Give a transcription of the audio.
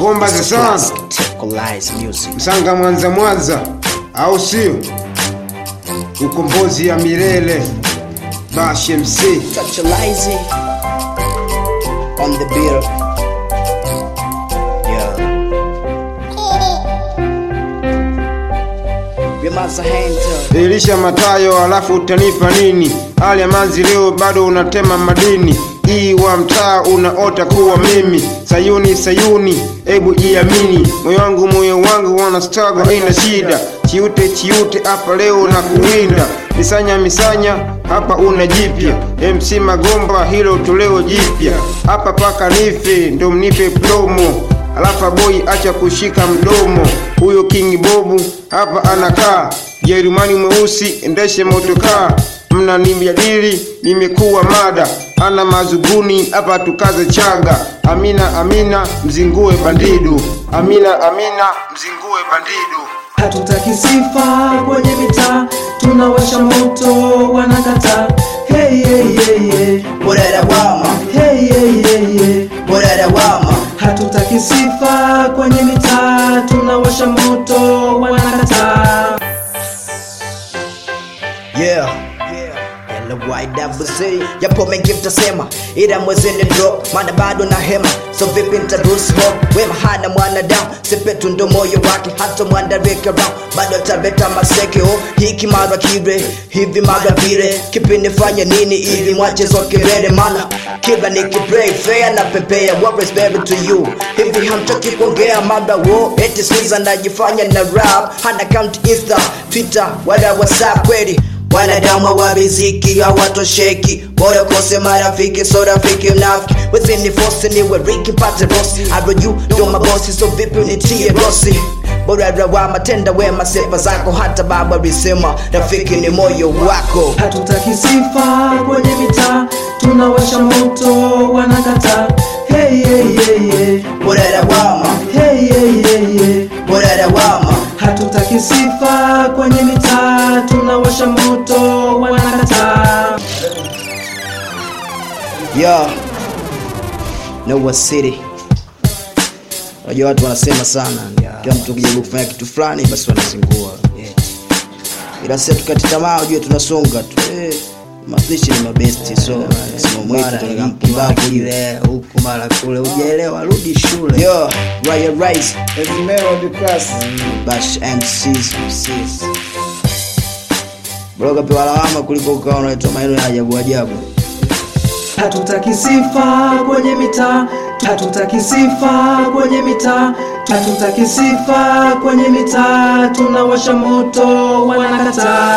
Magomba the Sun, Tecolize music. Msanga Mwanza Mwanza, au sio? Ukombozi ya milele, Bash MC. Tecolize on the beat. Yeah. Remaza hand Elisha Matayo, alafu utanipa nini? Hali ya manzi leo bado unatema madini hii wa mtaa unaota kuwa mimi Sayuni Sayuni, ebu jiamini, moyo wangu moyo wangu wana struggle, haina shida, chiute chiute hapa leo na kuwinda misanya misanya hapa una jipya MC Magomba, hilo toleo jipya hapa paka nife ndo mnipe promo Alafa boy acha kushika mdomo, huyo King Bobu hapa anakaa Jerumani mweusi, endeshe motokaa, mna nimjadili, nimekuwa mada, ana mazuguni hapa tukaze chaga. Amina Amina mzingue bandidu, Amina Amina mzingue bandidu. Hatutaki sifa kwenye mitaa, tunawasha moto wanakata. Hey, hey, hey, hey. Burara wama, Hey, hey, hey, hey. burara wama. Hatutaki sifa kwenye mitaa, tunawasha moto wanakata. Yeah. LYWC yapo mengi mtasema, ila mwezeni drop, maana bado na hema, so vipi nitaruhusu hope? Wema hana mwanadamu, sepetu ndo moyo wake, hata mwandareke round, bado atabeta maseke oh, hiki mara kile hivi mara vile, kipi nifanye nini ili mwache zoke mbele, maana kila nikipray fair na pepea, what is better to you? Hivi hamtoki kuongea mada wo, eti squeeze anajifanya na rap, hana account Insta, Twitter wala WhatsApp kweli wanadamu wa riziki hawatosheki, bora kose marafiki, so rafiki mnafiki, wezeni fosi niwe riki mpate rosi, aro you ndo mabosi, so vipi unitie rosi bora rawa matenda wema, sifa zako hata baba alisema rafiki ni moyo wako. Hatutaki sifa kwenye mitaa, tunawasha moto wanakata. Hey, hey, hey, hey. Bora rawama, Hey, hey, hey, hey. bora rawama, Hatutaki sifa kwenye mitaa, tunawasha moto wanakata. yo Noah City. Unajua watu wanasema sana, kila mtu ukijaribu kufanya kitu fulani basi wanazingua yeah. Ila sasa tukati tamaa, ujue tunasonga tu eh, mapishi ni mabesti, so msimamo wetu tunataka mpumbavu kile huku mara kule, ujaelewa, rudi shule. yo Raya Rise class. Bash MCs bro, kapewa lawama kuliko ukawa unaitwa maneno ya ajabu ajabu. Hatutaki sifa kwenye mitaa, hatutaki sifa kwenye mitaa, hatutaki sifa kwenye mitaa, tunawasha moto wanakata.